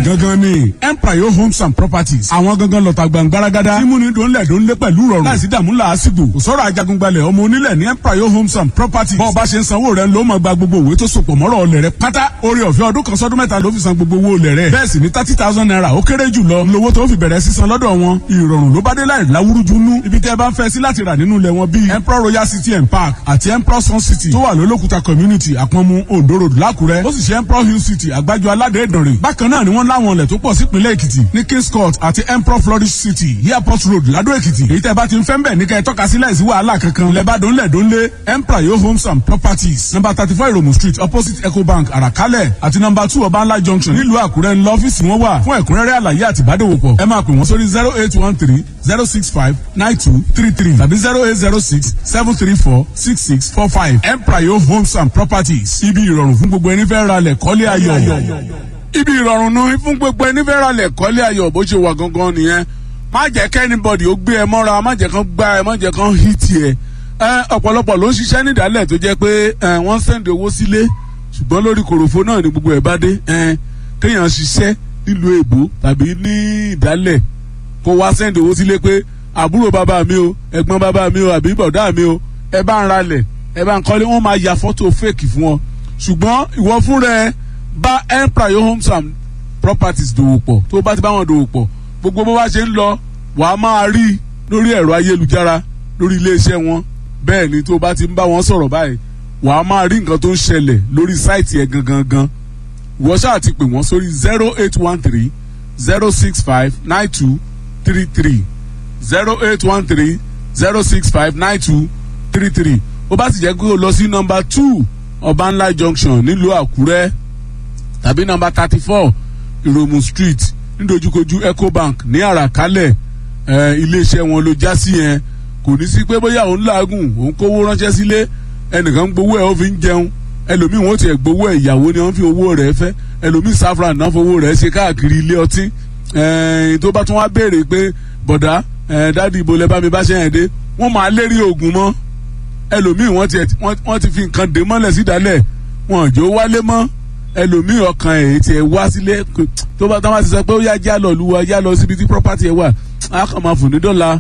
gangan ni empire homes and properties àwọn gangan lọ́ta gbàngbáragádá mímúni dòńlẹ̀ dòńlé pẹ̀lú rọrùn láìsí dààmú làásìgbò kò sọ̀rọ̀ ajagungbalẹ̀ ọmọ onílẹ̀ ní empire homes and properties bọ́ọ̀ bá ṣe ń sanwó rẹ̀ ló máa gba gbogbo òwe tó sopọ̀ mọ́rọ̀ ọlẹ̀ rẹ̀ pátá orí ọ̀fẹ́ ọdún kan sọ́dún mẹ́ta ló fi san gbogbo owó olẹ̀ rẹ̀ bẹ́ẹ̀ sì ni thirty thousand naira ó kéré jù lọ lówó tó fi bẹ̀rẹ̀ sísan lọ́dọ̀ wọn ìrọ̀rùn ló bá dé láì láwúrúju nú ibi tẹ́ ẹ bá ń fẹ́ sí láti rà nínú ilẹ̀ wọn bíi emperor royal city and park àti emperor sun city tó wà lólókùta community àpọ̀nmu ondo road lákùrẹ́ ó sì ṣe emperor hill city àgbájọ aládé ìdànrè bákan náà ni wọ́n láwọn ilẹ̀ tó pọ̀ sípínlẹ̀ èkìtì ní kings court àti emperor flourish city airport road ládó èkìtì èyí tẹ́ bá ti ń fẹ́ ń bẹ̀ ní kẹ́ ẹ tọ́ka sí láìsí wàhálà kankan lẹ́bàdàn lẹ́dọ́nlé emperor yo homes and properties number thirty four iromu street opposite ecobank àràkálẹ̀ àti number two ọbańlá junction nílùú àkúrẹ́ ńlọ ọ́fíìsì wọn wà fún ẹ̀kúnrẹ́rẹ́ àlàyé àti ìbádòwòpọ̀ ẹ máa pè wọ́n sórí zero eight one three zero six five nine two three three tàbí zero eight zero six seven three four six six four five emprayo homes and properties ibi ìrọ̀rùn fún gbogbo ẹni fẹ́ ra lẹ̀ kọ́lé ayọ̀ ibi ìrọ̀rùn nu fún gbogbo ẹni fẹ́ ra lẹ̀ kọ́lé ayọ̀ bó ṣe wà gangan nìyẹn má jẹ́ kẹ́nibọ̀dì ó gbé ẹ mọ́ra má jẹ́ kán gbá ẹ má jẹ́ kán hìtì ẹ ọ̀pọ̀lọpọ̀ ló ń ṣiṣẹ́ nídàálẹ̀ tó jẹ́ pé wọ́n ń sẹ́ndì owó sílé ṣùgbọ́n lórí kòròfo náà ni gbogbo ẹ̀ bá dé kéèyàn ṣiṣẹ́ nílùú èbó tàbí ní ìdálẹ̀ kó wá sẹ́ndì owó sílé pé àbúrò bàbá mi o ẹ̀gbọ́n bàbá mi o àbí bọ̀dá mi o ẹ bá ń ralẹ̀ ẹ bá ń kọ́lé wọ́n máa ya fọ́tò fèkì fún ọ ṣùgbọ́n ìwọ fún rẹ bá empire homes and properties dòwò pọ̀ tó bá ti bá wọn dòwò pọ̀ gbogbo bó bá ṣe ń lọ wàá máa rí lórí ẹ̀rọ ayélujára lórí iléeṣẹ́ wọn bẹ́ẹ̀ ni tó bá ti ń bá wọn sọ̀rọ̀ báyìí wàá máa rí nǹkan tó ń ṣẹlẹ̀ lórí sáìtì ẹ̀ gangan gan wọ́n ṣáà ti pè wọ́n sórí zero eight one three zero six five nine two three three zero eight one three zero six five nine two three three ó bá sì jẹ́ pé o lọ sí nọmba two ọbànlá junction nílùú àkúrẹ́ tàbí nọmba thirty four ìròmù street nídojúkojú ecobank ní àràkálẹ̀ iléeṣẹ́ wọn ló já sí yẹn kò ní sí pé bóyá òun làágùn òun kówó ránṣẹ́ sílé ẹnìkan gbowó ẹ̀ ó fi ń jẹun ẹlòmíì wọn tiẹ̀ gbowó ẹ̀ ìyàwó ni wọ́n fi owó rẹ̀ fẹ́ ẹlòmíì saffron náà fowó rẹ̀ ṣe káàkiri ilé ọtí tó bá tún wá béèrè pé bọ̀dá dáàdi ibo lẹ bá mi bá ṣe yẹn dé wọ́n máa lérí oògùn mọ́ ẹlòmíì wọ́n ti wọ́n ti fi nǹkan dé mọ́lẹ̀ sídàálẹ̀ wọn ò jẹ́ ó wálé mọ́ ẹlòmíì ọkàn ẹ̀ tiẹ̀ wá sílé tó bá táwọn ti sọ pé ó yá já lọ lu wa yá lọ síbi tí property ẹ̀ wà á kàn máa fò ní dọ́là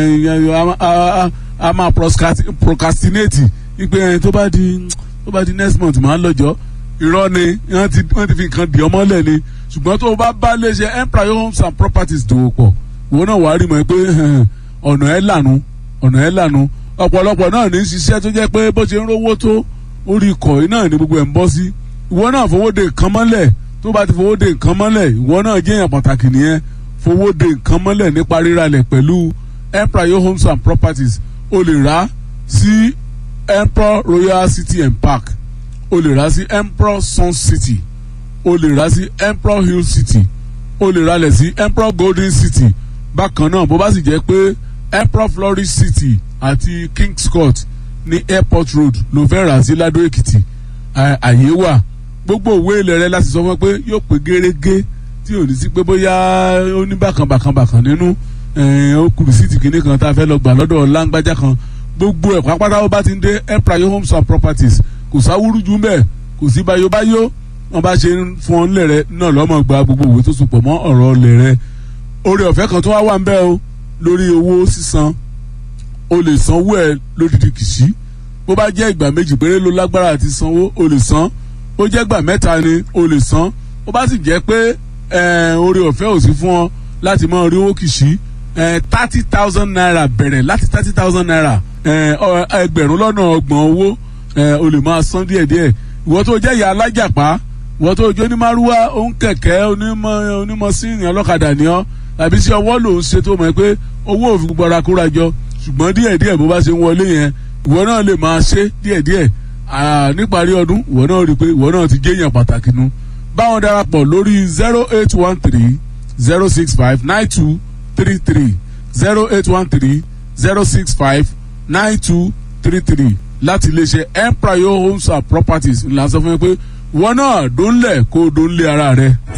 a máa procrastinate ipe tó bá di tó bá di next month máa lọ́jọ́ irọ́ ni wọ́n ti wọ́n ti fi nǹkan dì ọmọ lẹ̀ ni ṣùgbọ́n tó o bá bá lè ṣe empire homes and properties dòwò pọ̀ ìwọ náà wàá rí mọ̀ pé ọ̀nà ẹ̀ lànà ọ̀nà ẹ̀ lànà ọ̀pọ̀lọpọ̀ náà ní ṣiṣẹ́ tó jẹ́ pé bó ṣe ń rówó tó orí ikọ̀ yìí náà ni gbogbo ẹ̀ ń bọ́ sí ìwọ náà fowó de nǹkan mọ́lẹ̀ tó bá ti fowó de nǹkan mọ́lẹ̀ ìwọ náà jẹ́ èèyàn pàtàkì nìyẹn fowó de nǹkan mọ́lẹ̀ nípa ríralẹ̀ pẹ̀lú empire homes and properties o lè rà sí emperor royal city and park o lè rà sí emperor sun city o lè rà sí emperor hill city o lè ralẹ̀ sí emperor golden city bákan náà bó bá sì jẹ́ pé emperor flourish city àti kings court ní airport road ló fẹ́ rà sí ládó èkìtì àyè wà gbogbo òwe ilẹ̀ rẹ láti sọ fún ẹ pé yóò pé gérégé tí ò ní sí pé bóyá ó ní bákan bákan bákan nínú ó kù rìsíìtì kìíní kan tá a fẹ́ lọ gbà lọ́dọ̀ láńgbájá kan gbogbo ẹ̀ pápátá ó bá ti ń dé empire homes and properties kò sáwúrú jù mbẹ kò sí báyọ̀báyọ̀ wọn bá ṣe ń fún ọ nílẹ̀ rẹ náà lọ́mọ gba gbogbo òwe tó sopọ̀ mọ́ ọ̀rọ̀ ọ̀lẹ̀ rẹ orí ọ̀fẹ́ kan tó wá wà ń bẹ́ o lórí owó sísan o lè sanwó ẹ lódìdí kìsí bó bá jẹ́ ìgbà méjì péré ló lágbára àti sanwó o lè san ó jẹ́ ìgbà mẹ́ta ni o lè san ó bá sì jẹ́ pé orí ọ̀fẹ́ ò sí fún ọ láti mọ orí owó kìsí thirty thousand naira bẹ̀rẹ̀ láti thirty thousand naira ẹgbẹ̀rún lọ́nà ọgbọ̀n owó o lè máa san díẹ̀díẹ̀ ìwọ tó jẹ́ ìyá alájàpá ìwọ tó jẹ́ onímàrúwá òǹkẹ̀kẹ́ onímọ̀ onímọ̀ síìnì ọlọ́kadà ni ọ́ tàbí sí ọwọ́ lòún ṣe tó mọ̀ pé owó òfin gbogbo ara kóra jọ ṣùgbọ́n díẹ̀díẹ̀ bó bá ṣe ń wọlé yẹn ìwọ náà lè máa ṣe díẹ̀díẹ̀ níparí ọdún ìwọ náà rí i pé ìwọ náà ti géèyàn pàtàkì nu báwọn darapọ̀ lórí zero eight one three zero six five nine two three three zero eight one three zero six five nine two three three láti iléeṣẹ́ empire homes and properties ńlá sọ fún mi pé wọn náà dóńlẹ̀ kó dóńlé ara rẹ.